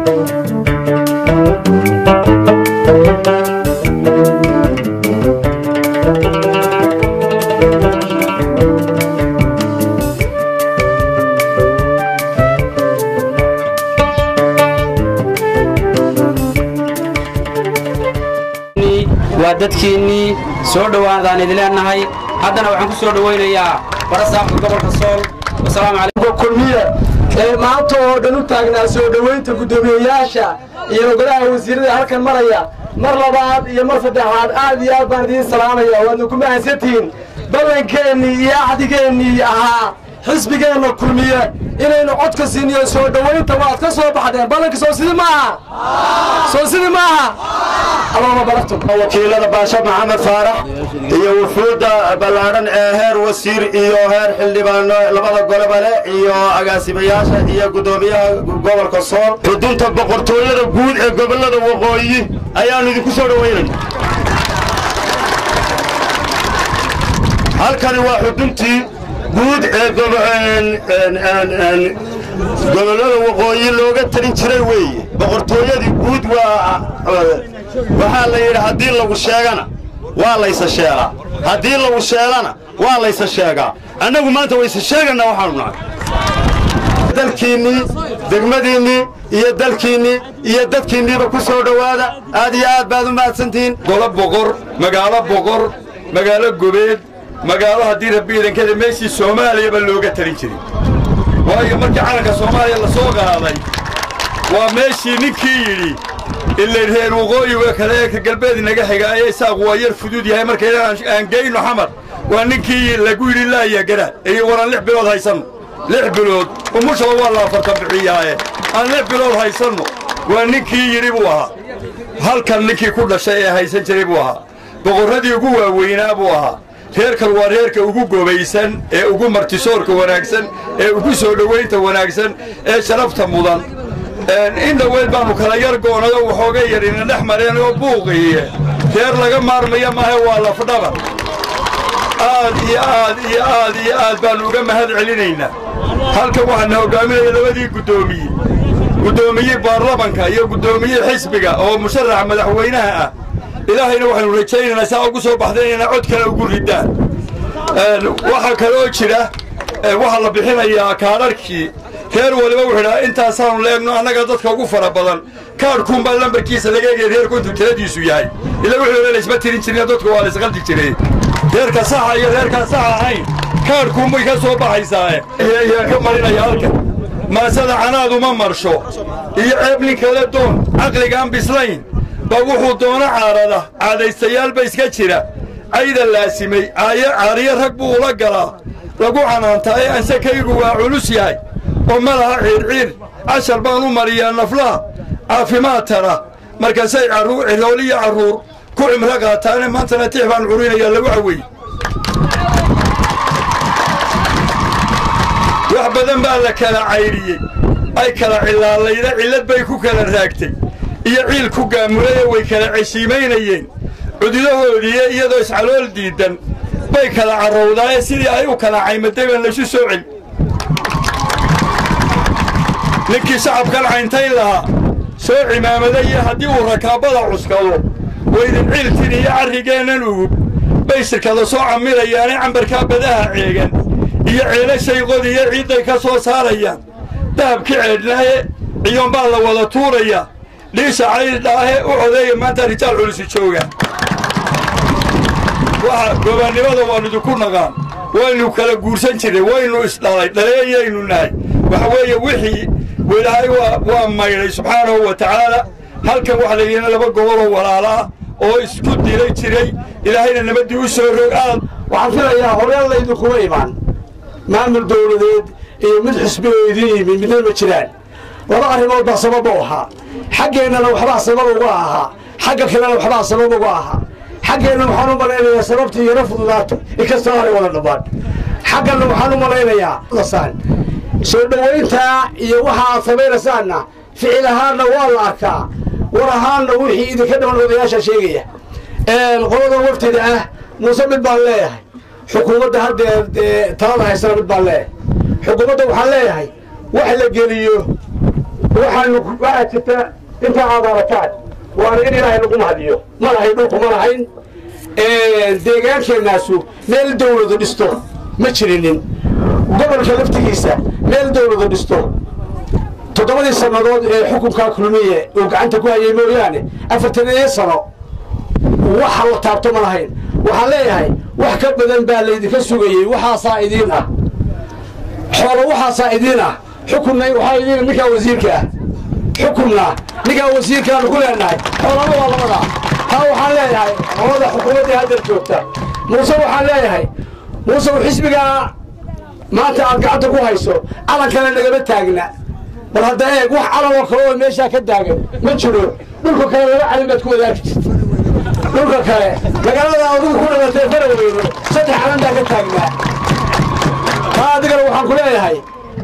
waa dadkiinnii soo dhowaadaan idin leennahay haddana waxaan ku soo dhowaynayaa barasaabka gobolka sool wasalaamu calaykum kulmiye ee maanta oo dhan u taagnaa soo dhowaynta guddoomiyeyaasha iyo golaha wasiirada halkan maraya mar labaad iyo mar saddexaad aad iyo aad baan idiin salaamaya waadna ku mahadsantihiin ballankeenii iyo axdigeennii ahaa xisbigeenna kulmiye inaynu codka siiniyo soo dhowaynta waad ka soo baxdeen ballanka soo sidii maaha soo sidii maaha allahuma baraktum wakiilada baasha maxamed faarax iyo wufuudda ballaadhan ee heer wasiir iyo heer xildhibaano labada goleba leh iyo agaasimayaasha iyo guddoomiyaha gobolka sool xudunta boqortooyada guud ee gobollada waqooyi ayaannu idinku soo dhowaynayna halkani waa xuduntii guud ee gobollada waqooyi looga talin jiray weeye boqortooyadii guud waa waxaa la yidhi haddii lagu sheegana waa laysa sheelaa haddii lagu sheelana waa laysa sheegaa annagu maanta waysa sheeganaa waxaanu nahay dalkiinnii degmadiinnii iyo dalkiinnii iyo dadkiinniiba ku soo dhowaada aad iyo aad baad u mahadsantihiin golo boqor magaalo boqor magaalo gobeed magaalo haddii rabbi idankada meeshii soomaaliyaba looga talin jiray waayo markii calanka soomaaliya la soo qaaday waa meeshii ninkii yidhi ilay reer waqooyiga kale ee galbeed inaga xiga ayay saaqu waa yar fudud yahay markayna aan geyno xamar waa ninkii lagu yidhi laaya garaad iyo waran lix bilood haysanno lix bilood umushaba waa la afartan bixiyaaye aan lix bilood haysanno waa ninkii yidhi buu ahaa halkan ninkii ku dhashay ee haysan jiray buu ahaa boqorradii ugu waaweynaa buu ahaa reerkan waa reerka ugu gobaysan ee ugu martisoorka wanaagsan ee ugu soo dhowaynta wanaagsan ee sharafta mudan in dhoweyd baannu kala yar goonado waxooga yarina dhex mareen oo buuqiiye reer laga maarmaya maahe waa lafdhabar aad iyo aad iyo aad iyo aad baannu uga mahad celinaynaa halkan waxaana hoggaaminaya labadii guddoomiye guddoomiye baarlamanka iyo guddoomiye xisbiga oo musharaxa madaxweynaha ah ilaahayna waxaynu rajaynaynaa saa ugu soo baxdeen inay cod kale ugu ridaan waxaa kaloo jira waxaa la bixinayaa kaadharhkii reer waliba wuxuu idhaa intaasaanu leegno annaga dadka ugu fara badan kaadhkuunbaa lambarkiisa laga egaya reerku intuu tiradiisu yahay ila wuxuu idhaa laysma tirin jirin dadku waa laysqaldi jiray reerka saxa iyo reerkaan sax ahayn kaadhkuunbay ka soo baxaysaae iyaan ka marinaya halkan maasada canaaduma marsho iyo ceeb nin kale doon caqligaan bislayn ba wuxuu doono caarada caadaystayaal ba iska jira cayda laasimay caariyo rag buu ula galaa lagu canaantaa ee ansakaygu waa culus yahay oo ma laha ciirciir cashar baan u mariyaa naflaha caafimaad tara markaasay cirooliyo carruur ku cimro qaataane maantana tix baan curinayaa lagu cawey wax badan baa la kala caydhiyey ay kala cilaalayda cillad bay ku kala raagtay iyo ciil ku gaamurayee way kala ceshiimaynayeen cududahoodiiye iyadoo iscalool diiddan bay kala carrowdaaye sidii ay u kala caymaday baan laysu soo celi ninkii shacabkan cayntayn lahaa soo cimaamadaye haddii uu rakaabada cuskado waydin ciiltin iyo carrigeennan ugub bay shirkada soo camirayaane cambarkaa badaha ceegan iyo ceelashay qodiyo ciidday ka soo saarayaan dahabki ceedhnaaye ciyoon baa la wada tuurayaa dhiisha caydhaahe u codeeya maanta rijaal culisi jooga waxa gobannimada waannu idinku naqaan waynu kala guursan jirray waynu isdhalay dhaleeyaynu nahay waxa weeye wixii ilaahay waa maydhay subxaanahu wa tacaala halkan waxaa layidhina laba goboloo walaalaa oo isku dilay jiray ilaahayna nabaddii u soo rog aad waxaan filayaa horeen laydinkuma imaan maamul dawladeed iyo mid xisbi oo idiin yimid midna ma jiraan laba arrimood baa sabab u ahaa xaggeennana waxbaa sabab uga ahaa xagga kalena waxbaa sabab uga ahaa xaggeenna waxaan u malaynayaa sababtii yaro fududaato inkastoo aanay wada dhammaan xagganna waxaan u malaynayaa lasaan soo dhowayntaa iyo waxa aad samaynaysaanna ficil ahaanna waa la arkaa war ahaanna wixii idinka dhiman odayaasha sheegaya qolada waftida ah muuse mid baan leeyahay xukuumadda haddeer dee talada haysana mid baan leeyahay xukuumadda waxaan leeyahay wax la geliyo waxaanu waxaa jirta intaa aad aragtaan waana in ilaahay lagu mahadiyo ma lahayn dhulku ma lahayn deegaankeenaasu meel dawladu dhisto ma jirinin gobolka laftigiisa meel dawladu dhisto toddobadii sannadood ee xukunkaa kulmiye uu gacanta ku hayay mooyaane afartan iyo sano waxa la taabto ma lahayn waxaan leeyahay wax ka badan baa laydinka sugayey waxaasaa idiin ah xoolo waxaasaa idiin ah xukunna waxaa idiin ninkaa wasiirka ah xukunna ninkaa wasiirkaanu ku leenahay xoolana waa labada taa waxaan leeyahay labada xukuumaddii haddeer joogta muuse waxaan leeyahay muuse xisbigaa maanta aad gacanta ku hayso calankana nagama taagna bal hadda eeg wax calan oo kale oo meeshaa ka taagan ma jiro dhulka kale laba calin baad ku wadaagi jirta dhulka kale magaalada adigu ku dhalatay faraweyno saddex calan baa ka taagnaa taa adigana waxaan ku leeyahay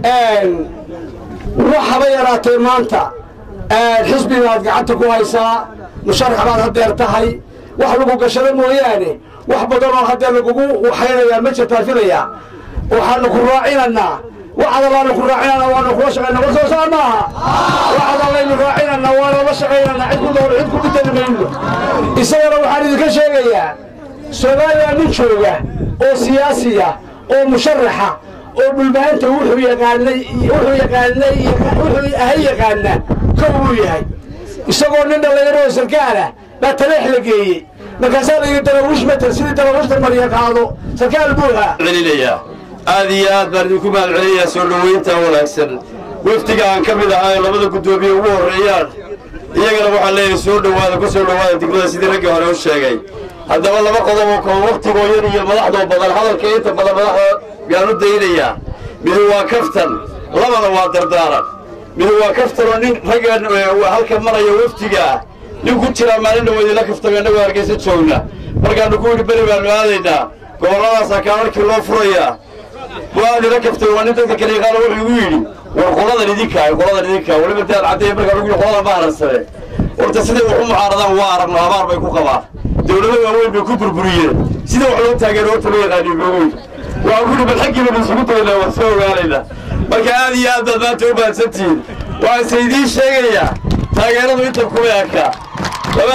wax haba yaraatee maanta xisbigaad gacanta ku haysaa musharax baad hadeer tahay wax lagu gashado mooyaane wax badan oo haddee lagugu waxaynayaa ma jirtaa filaya waxaanu ku raacinanaa waxaad allaanu ku raacinana waanu kula shaqayna war soo saa maaha waxaad allaynu raacinana waanu la shaqaynana cid ku door cid ku bedeli mayno isagana waxaan idinka sheegayaa soomaaliya nin jooga oo siyaasiya oo musharaxa oo dhulbaanta wuxuu yaqaanay wuxuu yaqaanay wuxuu ahay yaqaana kow uu yahay isagoo nin dhallinyaro oo sarkaalah baa taleex la geeyey markaasaa la yidhi darawish matal sidii darawishta marya qaado sarkaal buu ahaa celinayaa aad iyo aad baan idinku mahad celinayaa soo dhoweynta wanaagsan wafdiga aan ka mid ahaa ee labada guddoomiye ugu horreeyaan iyagana waxaan leeyahay soo dhowaada ku soo dhowaada degmada sidii raggii hore u sheegay haddaba laba qodob oo kale wakhtigoo yar iyo madaxdoo badan hadalka inta badan madaxda yaan u daynayaa midu waa kaftan labana waa dardaaran midu waa kaftan oo nin raggan halka maraya wafdiga ah nin ku jiraa maalin dhawo idinla kaftama innagoo hargeysa joogna markaannu ku yidhi beri baannu aadaynaa gobolladaasaa kaalarkii loo furayaa waa idinla kaftay waa nin dadka kale yaqaano wuxuu igu yidhi war qoladan idinkaa qoladan idinkaa weliba daan caddeeya markaan ugu yidhi qoladan ma haransane horta siday wax u mucaaradaan waa aragno abaar bay ku qabaan dawlado waaweyn bay ku burburiyeen sida wax loo taageero horta ma yaqaanin boogoy waxaan ku yidhi bal xaggiiba isugu tagnaa waan soo ogaanaynaa marka aad iyo aad baad maanta u mahadsantihiin waxaanse idiin sheegayaa taageeradu inta kuma eka laba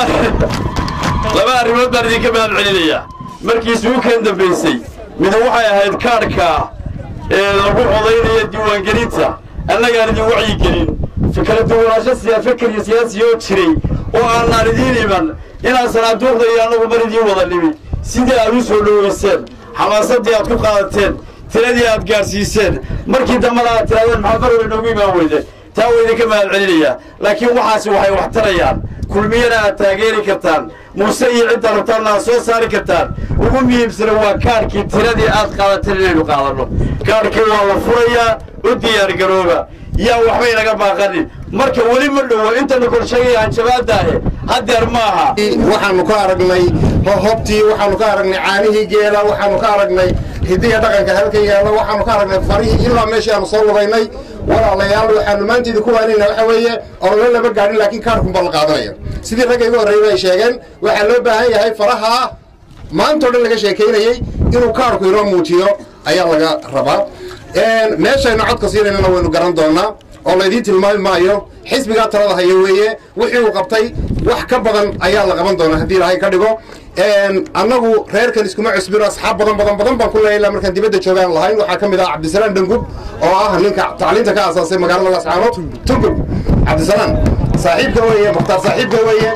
laba arrimood baan idinka mahad celinayaa markii suukan dambaysay midu waxay ahayd kaadhka ee lagu codaynaya diiwaangelinta annagaan idin wacyigelin kala duwanaansho siyaa fikir iyo siyaasi oo jiray oo aanaan idiin iman inaan sanaaduuqda iyo annagu mar idiin wada nimi sidii aad u soo dhoweyseen xamaasadii aad ku qaadateen tiradii aad gaadhsiiseen markii dambana aad tiraadeen maxaa mar way noogu imaan weyde taa waa idinka mahad celinayaa laakiin waxaasi waxay wax tarayaan kulmiyana aad taageeri kartaan muuse iyo cidda rabtaanna aad soo saari kartaan ugu muhiimsana waa kaadhkii tiradii aad qaadateen inaynu qaadanno kaadhkii waa la furayaa u diyaargarooba yaa waxbay naga baaqanin marka weli ma dhowo intanu kor sheegaya hanjabaadaahe haddeer maaha waxaanu ka aragnay hobtii waxaanu ka aragnay caanihii geela waxaanu ka aragnay hidiya dhaqanka halka yaalla waxaanu ka aragnay farihii ilaa meeshii aanu soo lugaynay walaalayaal waxaanu maanta idinku waanayna waxa weeye oona lama gaadhin laakiin kaarkunbaa la qaadanaya sidii ragga igu horreeyay ay sheegeen waxaa loo baahan yahay faraha maanta o dhan laga sheekaynayey inuu kaarku inoo muujiyo ayaa laga rabaa meeshaynu codka siinaynana waynu garan doonaa oo laydiin tilmaami maayo xisbigaa talada haya weeye wixii uu qabtay wax ka badan ayaa la qaban doonaa haddii ilaahay ka dhigo annagu reerkan iskuma cusbino asxaab badan badan badan baan ku leeyahay ilaa markaan dibadda joogaan lahayn waxaa ka mid ah cabdisalaam dhangub oo ah ninka tacliinta ka aasaasay magaalada lascaanood tungub cabdisalaam saaxiibka weeye mukhtaar saaxiibka weeye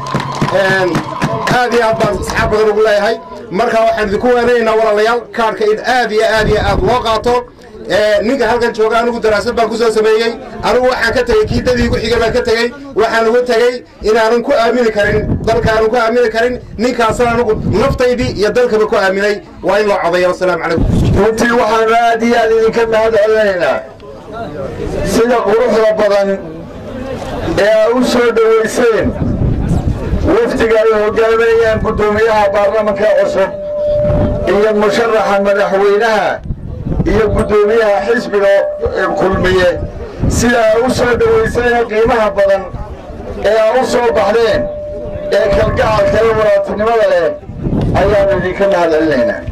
aad iyo aad baan asxaab badan ugu leeyahay marka waxaan idinku waanaynaynaa walaalayaal kaarhka in aad iyo aad iyo aad loo qaato ninka halkan jooga anigu daraasad baan ku soo sameeyey anigu waxaan ka tegey kii dadii igu xigay baan ka tegey waxaan uga tegey inaanan ku aamini karin dalkaanan ku aamini karin ninkaasna anigu naftaydii iyo dalkaba ku aaminay waa in loo codaya wasalaamu calaykum runtii waxaanu aad iyo aad idinka mahad celinaynaa sida quruxda badan ee aa u soo dhowayseen wafdiga ay hogaaminayaan guddoomiyaha baarlamanka cusub iyo musharaxa madaxweynaha iyo guddoomiyaha xisbiga kulmiye sida aa u soo dhowayseen qiimaha badan ee aa u soo baxdeen ee kalgacalka iyo walaatinimada leh ayaanu idinka mahad celinaynaa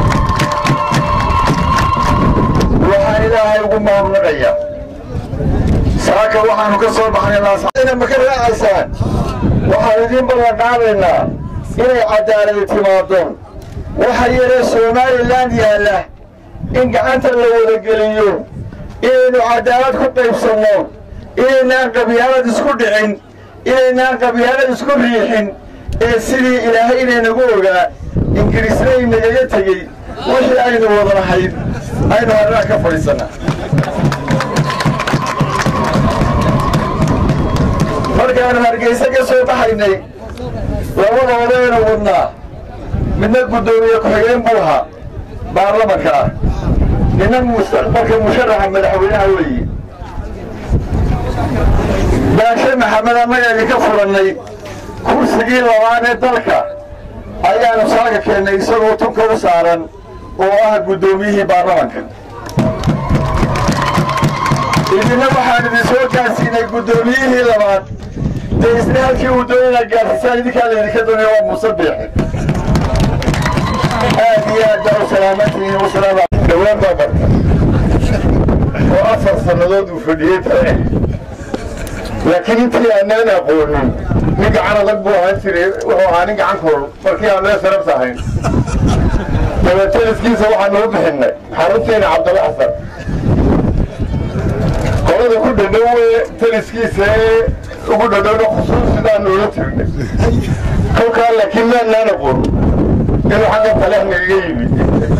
waxaan ilaahay ugu mahadnaqaya saaka waxaanu ka soo baxnay laasina ma ka raacaysaan waxaan idiin ballan qaadaynaa inay cadaaladi timaado waxa yaree somalilan yaalla in gacanta la wadageliyo inaynu cadaalad ku qaybsanno inaynaan qabyaalad isku dhicin inaynaan qabyaalad isku riixin ee sidii ilaahay inaynagu ogaa ingiriisna inagaga tegey wixii aynu wada lahayd aynu harraa ka fadhiisannaa markaanu hargeyse ka soo baxaynay labada odaynu wadnaa midna guddoomiye ku-xigeen buu ahaa baarlamanka ah nina mustaqbalka musharaxa madaxweynaha weeye baashe maxamed annaga idinka furannay kursigii labaad ee dalka ayaanu saaka keennay isagoo tunka u saaran oo ah guddoomiyihii baarlamanka idina waxaan idin soo gaarsiinay guddoomiyihii labaad dee isna halkii uu doonana gaarsiisaan idinkaa laydinka doonaya waa muuse biixi aad iyo aad baa u salaamantihiin wasalaam dhowaan baa barta oo afar sannadood uu fadhiyey tale laakiin intii aanaan aqoonin nin gacan adag buu ahaan jiray wuxuu ahaa nin gacan kool markii aan meel sharafta ahayn dabateliskiisa waxaanu u bixinnay xaruntiina cabdalla xasan qolada ku dhadhowe teliskiisa ee ugu dhadhowna khusuusidaanu ula tirnay kolkaa laakiin maanaan aqoon inuu xagga taleex nagaga yimid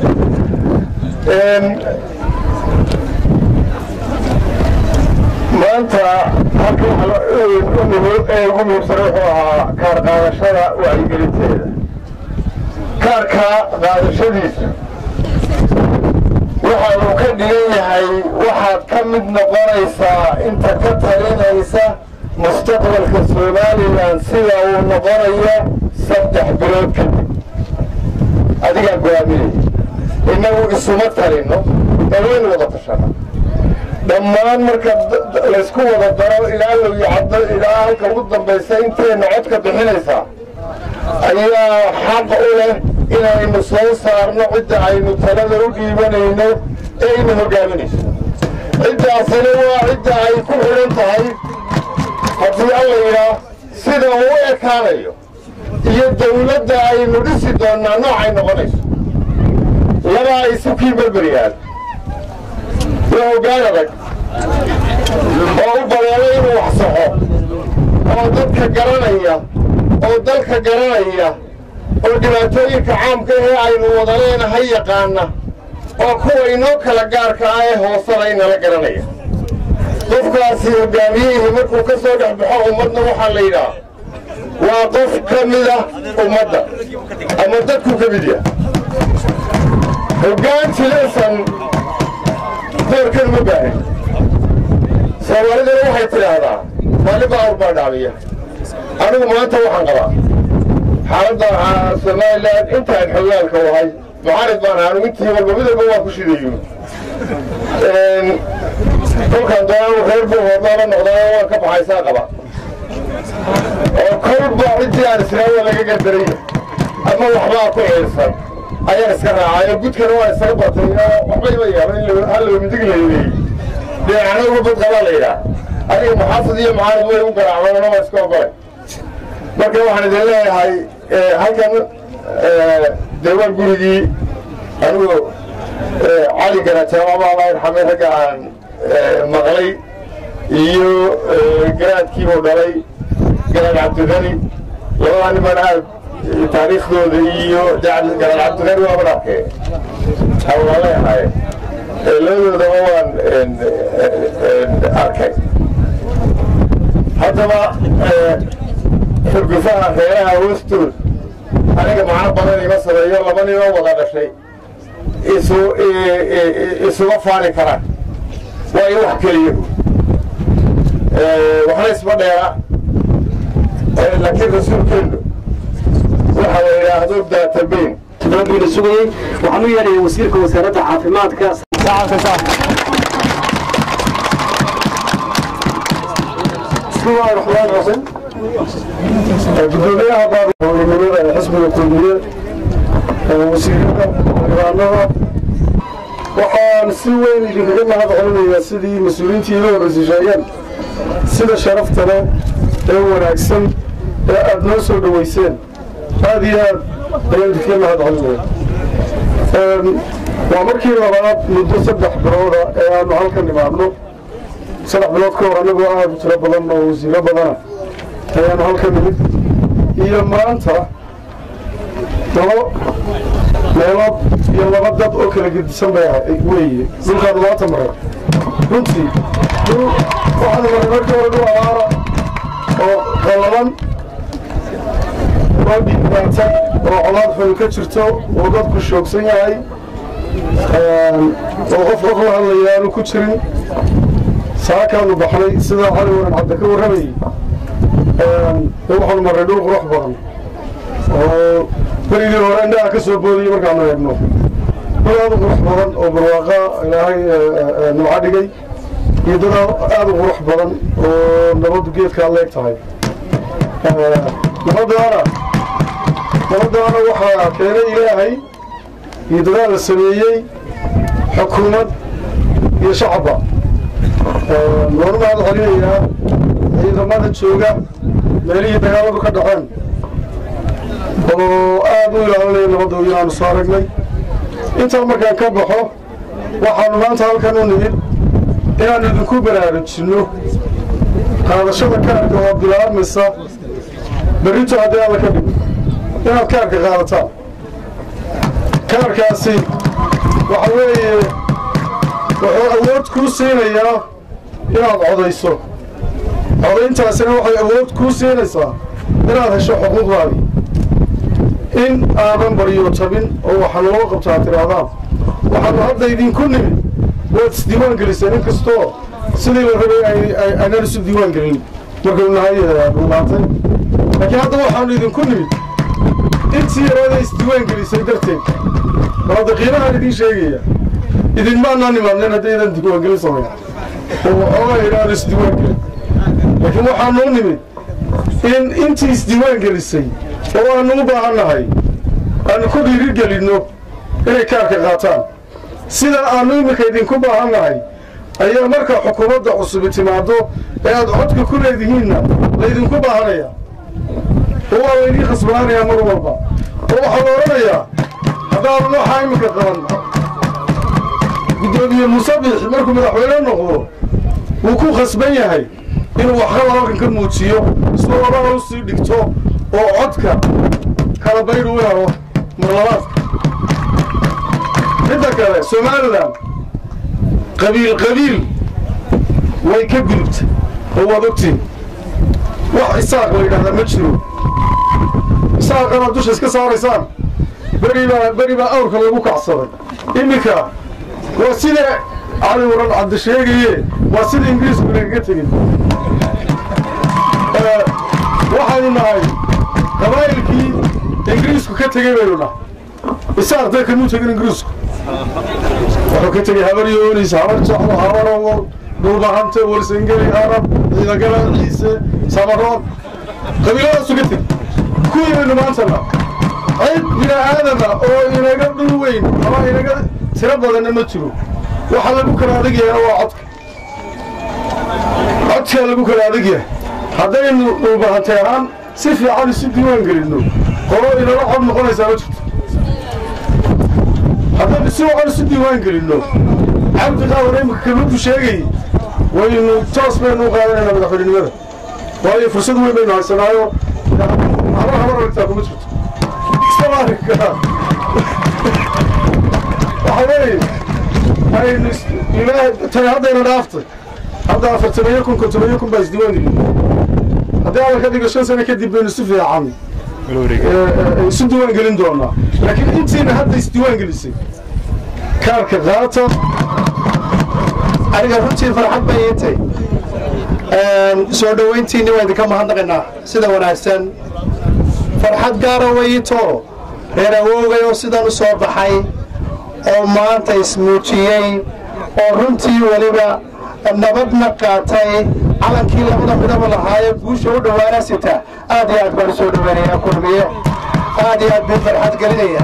maanta halka ugu muhiimsan wuxuu ahaa kaar qaadashada wacyigelinteeda kaarka qaadashadiisa waxa uu ka dhigan yahay waxaad ka mid noqonaysaa inta ka talinaysa mustaqbalka somalilan sida uu noqonayo saddex bilood kadib adigaa go-aaminaya innagu isuma talinno ee waynu wada tashana dhammaan marka laysku wada daro ilaa low caddo ilaa halka ugu dambaysa intayna codka bixinaysaa ayaa xaq u leh inaynu soo saarno cidda aynu talada u dhiibanayno ee ina hogaaminayso ciddaasina waa cidda ay ku xidhan tahay haddii alla yidhaa sida uu u ekaanayo iyo dawladda aynu dhisi doonnaa noocay noqonayso labaa isu kii berberyaal waa hoggaan adag oo u badeelay inuu wax saxo oo dadka garanaya oo dalka garanaya oo dhibaatooyinka caamka ee aynu wada leenahay yaqaana oo kuwa inoo kala gaarka ah ee hoosana inala garanaya qofkaasi hoggaamiyihii markuu ka soo dhex baxo ummadna waxaa la yidhaha waa qof ka mida ummadda ama dadku ka mid yaha hoggaan jilaysan doorkan ma baahin soomaaliduna waxay tidhaahdaa maalin baa awr baa dhacmiya anigu maanta waxaan qabaa xaaladda somalilan intaan xogaalka wahay mucaarid baan ahaa anigu intii walba midalba waa ku shidayo kolkaan doonaan reer buu hoodnaaba noqdaa waan ka baxaysaa qaba oo kolba ciddii aan islaawa laga gardaraya ama waxbaa ku ciirsan ayaan iska raacay oo gudkana waa isaga batay oo waxba ima yaaba in hallow midig layleeyey dhinacna uga bad qabaa la yidhaah aniga muxaafid iyo mucaarid way u garaacdaan waa iska ogolay marka waxaan idin leeyahay halkan dee waa gurigii anigu cali garajaamaba allah yarxamay ragga aan maqlay iyo garaadkiibuu dhalay garaad cabdidani labadaa niman aad taariikhdooda iyo garaad cabdidani waaba dharkee waa leeyahay labadoodaba waan arkay haddaba xurgufaha reeraha hoostood aniga macno badan ima sameeyo laba ninoo wada dhashay isu isuma faani karaan waa in wax keliya waxna isma dheera laakiin rasuulkeennu waxa la yidhaahdo daatabeyn dalabkiina sugayey waxaan u yeedhaya wasiirka wasaaradda caafimaadka bismillahi raxmaan raxiim gudoomiyaha baarlamanimada xisbiga kulmiyeed wasiirada xildhibaanada waxaan si weyn idinkaga mahad celinayaa sidii mas-uuliyiintii ila horreysay sheegeen sida sharafta leh ee wanaagsan ee aad noo soo dhowayseen aad iyo aad ayaan idinkaga mahad celinaya waa markii labaad muddo saddex bilooda ee aanu halkan nimaadno saddex bilood ka hor annagoo aad u tiro badan oo wasiiro badana ayaanu halkan nimid iyo maanta labo meelood iyo laba dad oo kala gedisan bay weeye dhulkaanu maanta maray runtii dhul waxaanu maray markii hore dhul abaara oo qallaban oo dhiigbaatay oo colaad xun ka jirto oo dadku shoogsan yahay oo qof qof la hadlaya aanu ku jirin saakaanu baxnay sidaa cali waran cadda ka warramayay waxaanu marray dhul qurux badan oo berigii hore indhaha ka soo boodayay markaanu eegno dhul aad u qurux badan oo barwaaqa ilaahay nimco dhigay iyo dad aad u qurux badan oo nabaddu geedkaa leeg tahay nabadaana nabadaana waxaa keenay ilaahay iyo dadaal la sameeyey xukuumad iyo shacabba waanu mahad celinayaa ciidamada jooga meelihii dagaaladu ka dhaceen oo aad u ilaalinaya nabadda inaanu soo aragnay intaa markaan ka baxo waxaanu maanta halkan u nimid inaannu idinku baraarujinno qaadashada kaarka oo bilaabmaysa berrito haddii alla ka dhigo inaad kaarka qaadataan kaarkaasi waxa weeye wuxuu awood kuu siinayaa inaad codayso codayntaasina waxay awood kuu siinaysaa inaad hesho xuquuqdaadii in aadan baryo tabin oo waxa loo qabtaa tidhaahdaan waxaanu hadda idinku nimid waad isdiiwaan geliseen in kastoo sidii la rabay aynaan isu diiwaan gelin markaynu nahay dhuulaatay laakiin hadda waxaanu idinku nimid intii yarooda isdiiwaan gelisay darteed balada qiimahaan idiin sheegaya idinmaanaa nimaadneen haddaydan diiwaangelin samayn oo waxoogaa idhaanu isdiiwaan gelin laakiin waxaanuu nimid in intii isdiiwaan gelisay oo aanu u baahan nahay aanu ku dhiiri gelinno inay kaarka qaataan sida aanu iminka idinku baahan nahay ayaa marka xukuumadda cusubi timaaddo ee aad codka ku leedihiinna laydinku baahanaya oo waa laydii khasbanaanayaa mar walba oo waxaa la odhanayaa haddaanu waxaa iminka qaban guddoomiye musabix markuu madaxweyne noqdo wuu ku khasban yahay inuu waxqaba halkan ka muujiyo isagoo labada u sii dhigto oo codka kala baydhu u helo marlabaadka midda kale somalilan qabiil qabiil way ka gudubta oo waad ogtiin wax isaaq la yidhahdaa ma jiro isaaqanaad dusha iska saaraysaan beribaa beri baa awrka lagu kacsaday iminka waa sida cali waran cabdi sheegaye waa sida ingiriisku nagaga tegin waxaynu nahay qabaa'ilkii ingiriisku ka tegey baynu nahay isaaq dee kamuu tegin ingiriisku wuxuu ka tegey habar yoonis habar jaclo habarowo dhulbahante warsangeli arab ciidagala ciise samaroon qabiiladaasu ka tegey kuwii baynu maantana cid bini aadama oo inaga dhul weyn ama inaga tiro badanna ma jiro waxa lagu kala adegyahayna waa codka codkaa lagu kala adegyahay haddaynu dhulbahantay ahaan si fiican isu diiwaan gelinno qolo inala cod noqonaysaa ma jirto haddaynu si wacan isu diiwaan gelinno cabdi qaawar imika kaluudu sheegay waynu toos baynu u qaadanaynaa madaxweynenimada waayo fursad weyn baynu haysanaayo habar habar aragtaa kuma jirto iskama arki karaa waxa weeye aynu ilaahay tani haddayna dhaaftay hadda afartamayo kun kontomayo kun baa isdiiwaan gelin haddii alla ka dhigo shan sano kadib baynu si fiican isu diiwaan gelin doonaa laakiin intiina hadda isdiiwaan gelisay kaarka qaata aniga runtii farxad bay ii tay soo dhowayntiinni waa idinka mahadnaqaynaa sida wanaagsan farxad gaara way ii too reer awoogay oo sidan u soo baxay oo maanta ismuujiyey oo runtii weliba nabadna qaatay calankii labada midaba lahaaye guusha u dhowaana sita aad iyo aad baan u soo dhoweynayaa kulmiyo aad iyo aad buu farxad gelinaya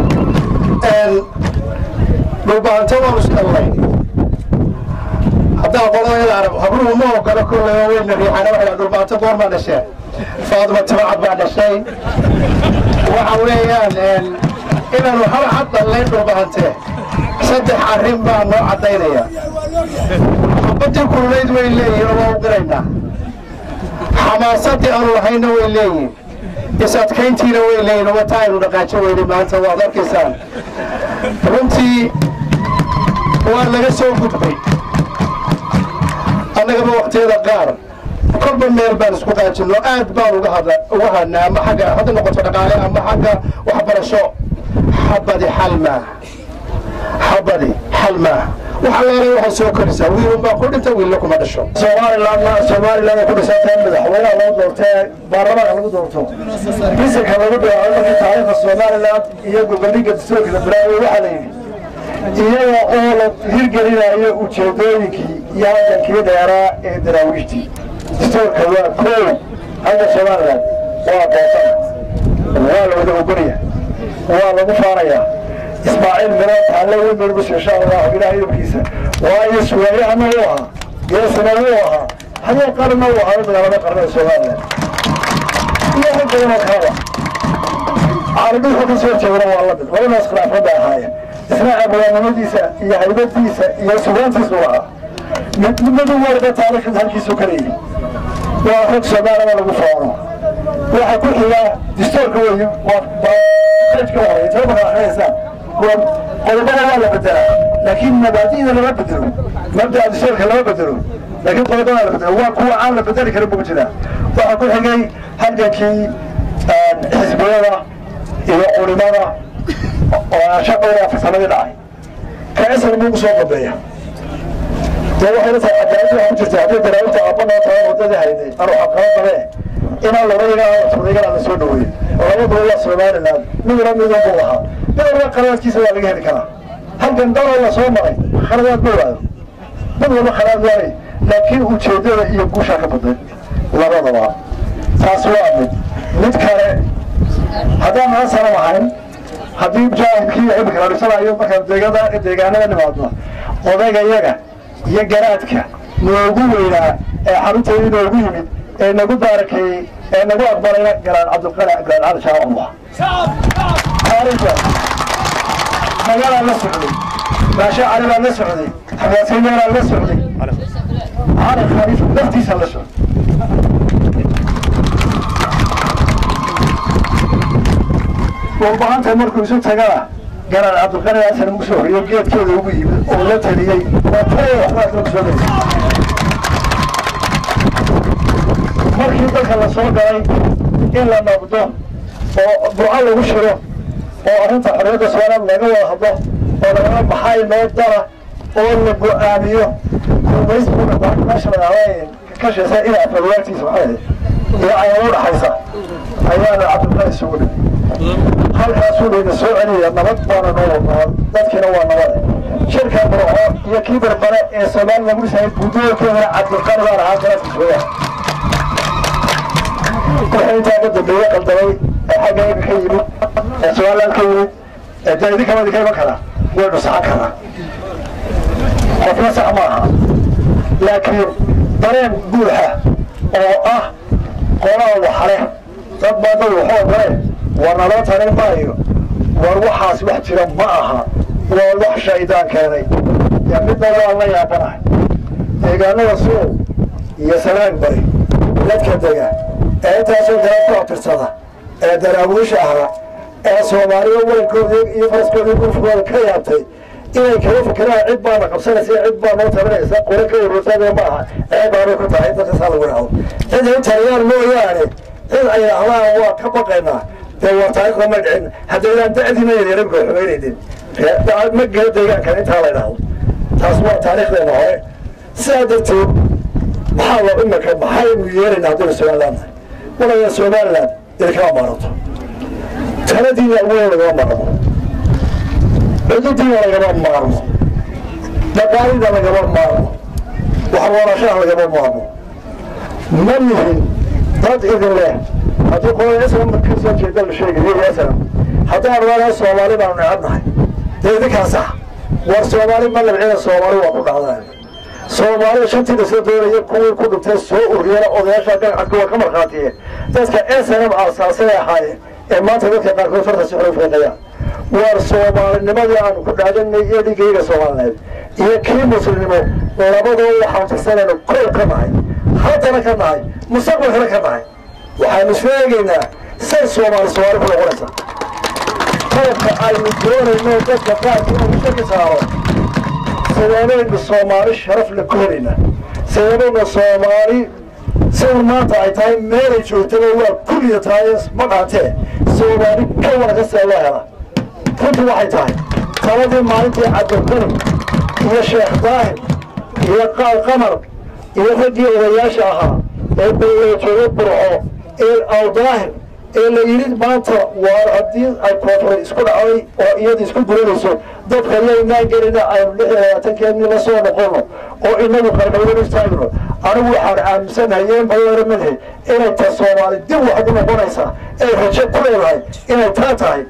dhulbahante waanu isdhallay haddaa qolada arab habruhu ma ogolo kolley oo weyna riixana waxay dhulbaato goor baa dhasheen faaduma timacad baa dhashay waxa weeyaan inaanu hal cad dhallayn dhulbaante saddex arrin baa noo caddaynaya xabadii kululayd way leeyihin oo waa u qiraynaa xamaasadii aanu lahayna way leeyihin is-adkayntiina way leeyihin oo wataa aynu dhaqaajo weyne maanta waad arkaysaan runtii waa laga soo gudbay annagaba waktiyada qaar kolba meel baan isku qaajinno aad baan uga hadla uga hadnaa ama xagga hadda noqoto dhaqaale ama xagga waxbarasho xabadi xal maaha xabadi xal maaha waxa leelay waxay soo korisaa wiilun baa ku dhinta wiilna kuma dhasho somalilandna somaliland ay ku dhisantahay madaxweynaha loo doortee baarlamaanka lagu doorto bisanka lagu bilaabo markii taariikhda somaliland iyo goboliga dastuurka la bilaabay waxaa la yidhi iyaga oo la hirgelinayo ujeedooyinkii iyo haddankii dheeraa ee daraawiishtii dastuurka waa koow hadda somaliland waa doosan waa la wada ogolaya waa lagu faanayaa ismaaciil miro taale weyn barbus insha allahu ilaah idabkiisa waayo suwaayahana uu ahaa geesana wuu ahaa hadee qarna uu ahaa magaalada qarnada somaliland iyo rag badan oo kalaba caalamadu wuxuu ka soo jeedana waa la mid labadaas khilaafada ahaayeen isna abwaanimadiisa iyo haybadiisa iyo sugaantiisu ahaa mid mid warda taariikhda halkiisu ka leeyihi waa rag soomaalida lagu faano waxa ku xiga dastuurka weeye waa ka horey tababarka akhrinaysaan qodobada waa la bedelaa laakiin mabaadi'da lama bedelo mabda'a dastuurka lama bedelo laakiin qodobada la bedelo waa kuwa aan la bedeli karin buu jiraa waxaa ku xigay halgankii xisbiyada iyo culimada oo shaqooda farsamadii dhacay ka isal buu kusoo dambeeya dee waxay la tahay cadaalad waxaa ku jirta haddii daraawinta aabba noo tahay waddadii hayday anu xaqaba qabe inaan laba fudaygan aan la soo dhaweeyo labaduba waa somaliland midna midun buu lahaa mid walba khalaadkiisa waa laga heli karaa halkan daloo la soo maray khaladaad ma waayo mid walba khalaad waaye laakiin ujeeddada iyo guushaa ka badan labadaba taas waa mid mid kale haddaan nala sanan ahayn haddii mujaahidkii imika la dhisanayo markaan deegada deegaanada nimaadno odayga yaga iyo garaadka noogu weynaa ee xarunteedii noogu yimid ee nagu baarakeeyey ee nagu aqbalayna garaan cabdilqani garaan cali shaacullah taariikhda magalaan la socday baasha cali baan la socday xamaasinyaanaan la socday cali khaliif laftiisa la socday walbahanta markuu isu tagana garaan cabdilqani asan ugu soo horiyo geedkeeda ugu yimid oo la taliyey waa taya waxbaas lagu soo dhayay markii dalka la soo galay in la nabdo oo duca lagu shiro oo arrinta xorriyadda somaliland laga wada hadlo oo lagala baxay noo dara oo la go-aamiyo gumaysbuga meesha lagaala kashaysa inaa fadwaagtiisa maxay iyo ayaan u dhaxaysa ayaana cabdilqani isugu dhigay halkaasuu layna soo celiyaya nabad baana noo wadnaa dadkiina waa nabade shirka burco iyo kii barbare ee soomaali lagu dhisayay buudoorkeedana cabdilqani baan ahaa garaadkiisooya wixii intaa ka dambeeye qaldamay ee xagga iga ka yimid ee somaliland ka yimid ee dee idinkaba idinka iman kara waynu saxan karaa qofna sax ma aha laakiin dareen buuxa oo ah qolaa waxale dad baa dad waxoo gale war naloo tarin maayo war waxaas wax jira ma aha waa wax shaydaan keenay yaa midna waa la yaabanahay deegaanada suuq iyo salaag bari dadka dega ee intaasoo garaad ku abtirsada ee daraawiisha ahaa ee soomaaliya weynkooda iyo faraskooda gulfkooda ka yaabtay inay kala fikiraan cid baana qabsanaysa cid baa noo tabanaysa qore ka warwarsaada ma aha ceeb baanay ku tahay dadka saa lagu dhaho cid ay taliyaan mooyaane cid ay ahdaan waa ka baqaynaa dee waa taariikhda ma dhicin haddaydaan da'diina yaryarabka xumaynaynin ma gela deegaankan intaa la idhaahdo taas waa taariikhdeena hore sidaa darteed maxaa loo imika maxaynu yeelaynaa haddaynu somaliland nahay walaya somaliland idinkama maarato taladiina weyn lagama maarmo cududiina lagama maarmo dhaqaalida lagama maarmo waxbarashaha lagama maarmo ma lihin dad idin leh haddii qolada islam ka soo jeeda la sheegayo islam haddaan rabaa soomaali baanu necab nahay dee idinkaa sax war soomaali ma labcina soomaali waa ku dhacdaan soomaalida shantiina soo doonaya kuwii ku dhintay soo ururiyana odayaasha dhagacadka waa ka markhaatiyeen dadka s n m aasaasay ahaayeen ee maanta dadka qaarkood farta si xun fiiqayaan waar soomaalinimadii aanu ku dhaadanay iyo dhigayga soomaalineed iyo kii muslimnimo labadoo waxaan tirsanayna kol ka nahay haddana ka nahay mustaqbalkana ka nahay waxaanu sheegaynaa say soomaali soomaali ku noqonaysa qalabka aynu doonayno dadka qaarkii uu shaki saaro sideebaynu soomaali sharaf la ku helaynaa sideebaynu soomaali sida maanta ay tahay meelay joogtaba waa kulliya tahay ma dhaantee soomaali ka wanaga see loo hela runtii waxay tahay taladii maalintii cabdilqani iyo sheekh daahir iyo qaal qamar iyo raggii odayaasha ahaa ee beelada jooga burco ee awdaahir ee la yidhi maanta waar haddii ay koonfur isku dhacday oo iyada isku guranayso dadka yaynaan gelina aynu lix iyo labaatankeennii la soo noqono oo inagu qarqaydanu istaagno anigu waxaan aaminsanahay yeen badeera madhe inay ta soomaali dib wax ugu noqonaysaa ay rajo ku leedahay inay taa tahay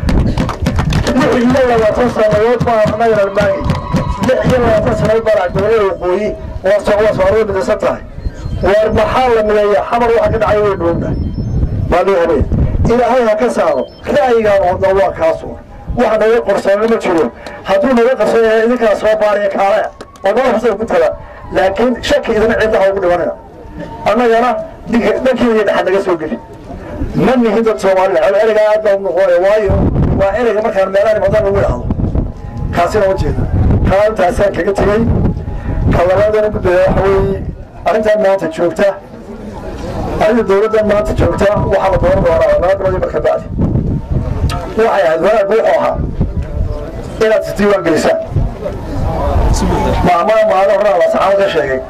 lix iyo labaatan sanadood baa anagana maagi lix iyo labaatan sanadood baa dowlada waqooyi waa soomaalida midaysan tahay waar maxaa la mideeya xamar waxa ka dhacay way dhuunna baa loo habeen ilaahay ha ka saaro ra'yigaan wadna waa kaasuun wax naga qorsoona ma jiro hadduu naga qarsoonyahay idinkaa soo baariya kaale oo nala xusay ku tala laakiin shaki idina cidda ha ugu dhimanaya annagana dhankiina iyo dhexad naga soo geli ma nihin dad soomaalida cel ereyga aad baa u noqonaya waayo waa ereyga markaan meelaha madan lagu idhaahdo kaasina ma jeeda kaa intaasaan kaga tegey ka labaadana gudbaya waxa weeye arrintan maanta joogta arrinta dawladdan maanta joogta waxaa la dooran doonaa laba bilood marka bacdi waxay ahayd wanaag wuxuu ahaa inaad isdiiwaan gelisaan maamada maalin horena la saxaabo ka sheegay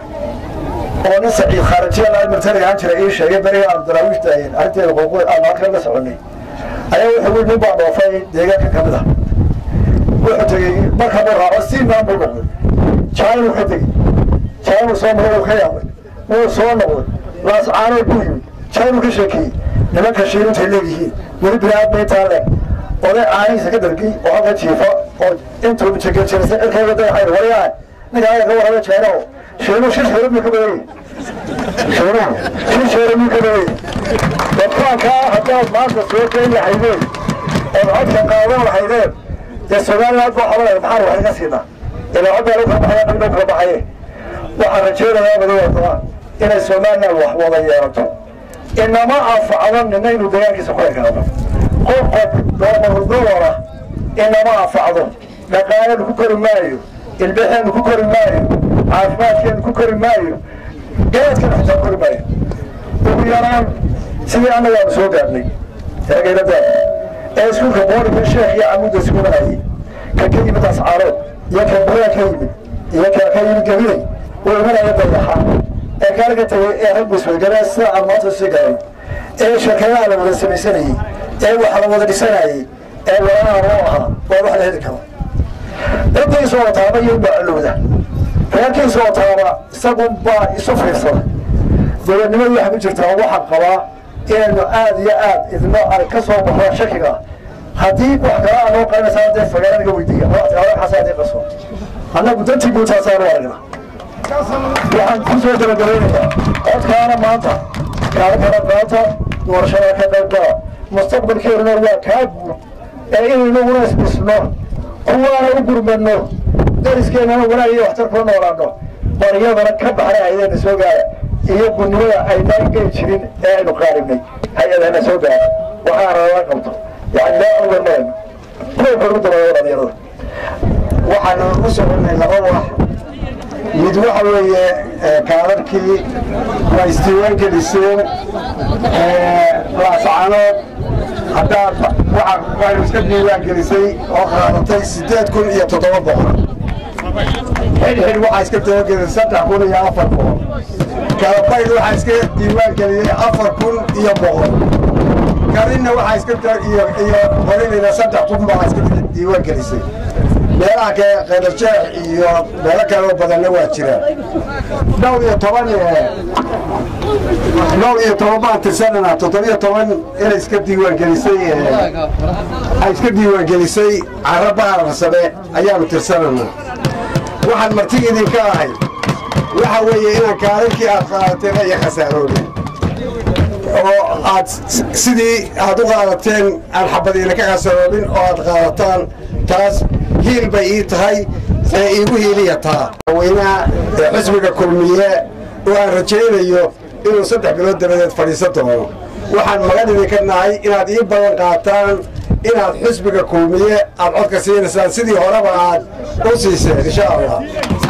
oo nin saciid khaarijiya laa martaniga ahaan jira ii sheegay beriga aan daraawiishta ahayn arrinteeda qoqoy aan halkan la soconay ayaa wuxuu wii nin baa dhoofay deegaanka ka mid ah wuxuu tegey marka buu raaco si maan buu noqday jaanuu ka tegey jaanuu soo maray uu ka yaabay wuu soo noqday laascaanood buu yimid jaanuu ka sheekeeyey nimanka shiirintay leeyihiin weli bini-aadma intaa leeg oday caanihiisa ka dargey oo halka jiifa oo intuu jegejerisay cirkayga dayaxayn waryaa ninka ayaa ka warraba jeeno shiinu shir sheero miyuu ka badanyay shiinuhu shir sheero miyuu ka badanyay dadkaankaa haddaad maanta soo geyn lahaydeen ood codka qaadan lahaydeen dee somaliland baa xabalaya maxaan wax iga siinaa ilaa codbaa lagu kala baxaya qibdhow kala baxaye waxaan rajaynayaa madaxda inay somaliland wax wada yeelato inama anfacdo nina inuu deegaankiisa ku ekaado qof qof doomarudowara inama anfacdo dhaqaaleenu ku kori maayo ilbixeenu ku kori maayo caafimaadkeenu ku kori maayo garaadkeenu xitaa kori maayo ugu yaraan sidii annagaanu soo gaadhnay eegayladaada ee iskuulka boorika sheekh iyo camuudda iskuulanayay ka ka yimid ascaarood iyo ka buraa ka yimid iyo ka ka yimid gabilay uu imanaya dayaxa ee kaalaga tagay ee rag bisweyganaa sida aan maanta sii garay ee shirkadaha la wada samaysanayey ee wax la wada dhisanayey ee walaalaha loo ahaa waa wax la heli karo dadkiisoo wataaba iyo baa alowda reerkiisoo wataaba isagun baa isu fiirsada dowladnimadu waxay ku jirtaa waxaan qabaa inaynu aad iyo aad idno ay ka soo baxdo shakiga haddii wax kala anoo qarinaysaa dee fagaara naga weydiiya xasaa dii qaso annagu dantii guutaasaanu aragna waxaan ku soo gabagabaynayaa codkaana maanta kaala kala qaata doorashada ka qaybgala mustaqbalkeeduna waa kaa guud ee inaynaguna isdhisno kuwaana u gurmadno dariskeenana wanaag iyo waxtar kula noolaano baryadana ka baxna haydeena soo gaara iyo gudnimada aynaan geli jirin ee aynu qaaribnay hay-adana soo gaara waxaana lala qabto yani daa uga marayno kuwa ugu dabayo dhalinyarada waxaanu u soconay laba wax mid waxa weeye kaadarkii waa isdiiwaan geliseen laascanood haddaad waxaynu iska diiwaan gelisay oo qaadatay siddeed kun iyo toddoba boqol xidhxidh waxaa iska diiwaangelisay saddex kun iyo afar boqol kalabayd waxaa iska diiwaan geliyey afar kun iyo boqol garinna waxaa iska iyo iyo qorinayna saddex kun baa iska diiwaan gelisay meelaha kale qaylajeex iyo meelo kaloo badanna waa jiraan dhowr iyo toban dhowr iyo toban baan tirsanana toddobiyo toban inay iska diiwaan gelisay ay iska diiwaan gelisay carra baararsame ayaanu tirsanana waxaan marti idinka ahay waxa weeye inaan kaalinkii aad qaadateen iyo khasaaroobin oo aad sidii aad u qaadateen aan xabadiina ka khasaroobin oo aad qaadataan taas hiil bay ii tahay ee iigu hiiliya taa weynaha ee xisbiga kulmiye oo aan rajaynayo inuu saddex bilood dabadeed fadhiisan doono waxaan magan idinka nahay inaad ii badan qaataan inaad xisbiga kulmiye aad codka siinaysaan sidii horeba aad u siiseen insha allah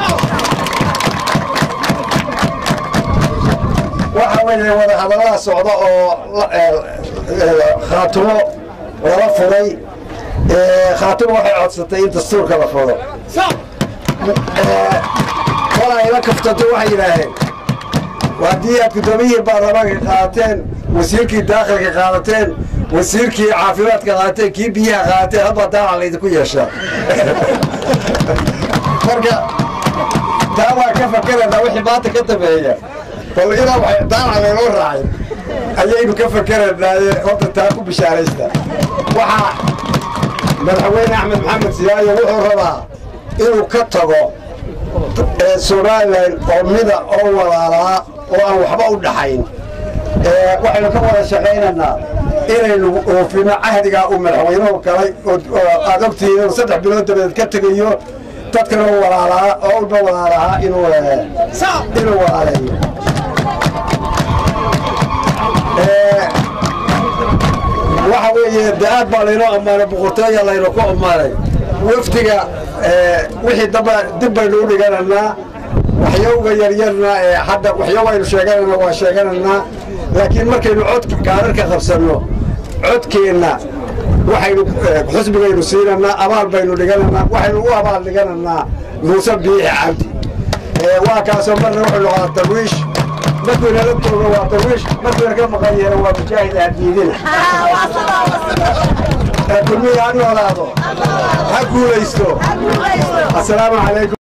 waxa weeye wadahadallada socda oo khaatumo lala furay khaatumo waxay codsatay in dastuurka la furo walaa ila kaftato waxay yidhaaheen haddii aad guddoomiyihii baarlamaanka qaadateen wasiirkii daakilka qaadateen wasiirkii caafimaadka qaadateen kii biyaha qaadateen hadbaa daaca laydinku yeeshaa marka taa waa ka fakeraynaa wixii maanta ka dambeeya bal inaa waxay daaca laynoo raacay ayaynu ka fakeraynaaye horta taa ku bishaaraysta waxaa madaxweyne axmed maxamed siyaayo wuxuu rabaa inuu ka tago somalilan oo mida oo walaalaa oo aan waxba u dhaxayn waxaynu ka wada shaqaynaynaa inaynu oofino cahdigaa uu madaxweynuhu galay oo aad ogtihiin inuu saddex bilood dabadeed ka tegayo dadkana u walaalaa oo ulba walaalahaa inuu inuu walaaleeyo waxa weeye de aad baa laynoo ammaanay boqortooya laynu ku ammaanay wafdiga wixii damba dib baynu u dhiganaynaa waxyowga yaryarna ee hadda waxyow aynu sheeganayna waa sheeganaynaa laakiin markaynu cod gaararka qabsanno codkeenna waxaynu xusbigaynu siinaynaa abaal baynu dhiganaynaa waxaynu u abaal dhiganaynaa muuse biixi cabdi waa kaasoo marna wuxuu noqdaa darwiish markuu inala joogo waa darwiish markuu inaka maqan yeena waa mujaahid ahdiidina kulmihi ha noolaado ha guulaysto assalaamu calaykum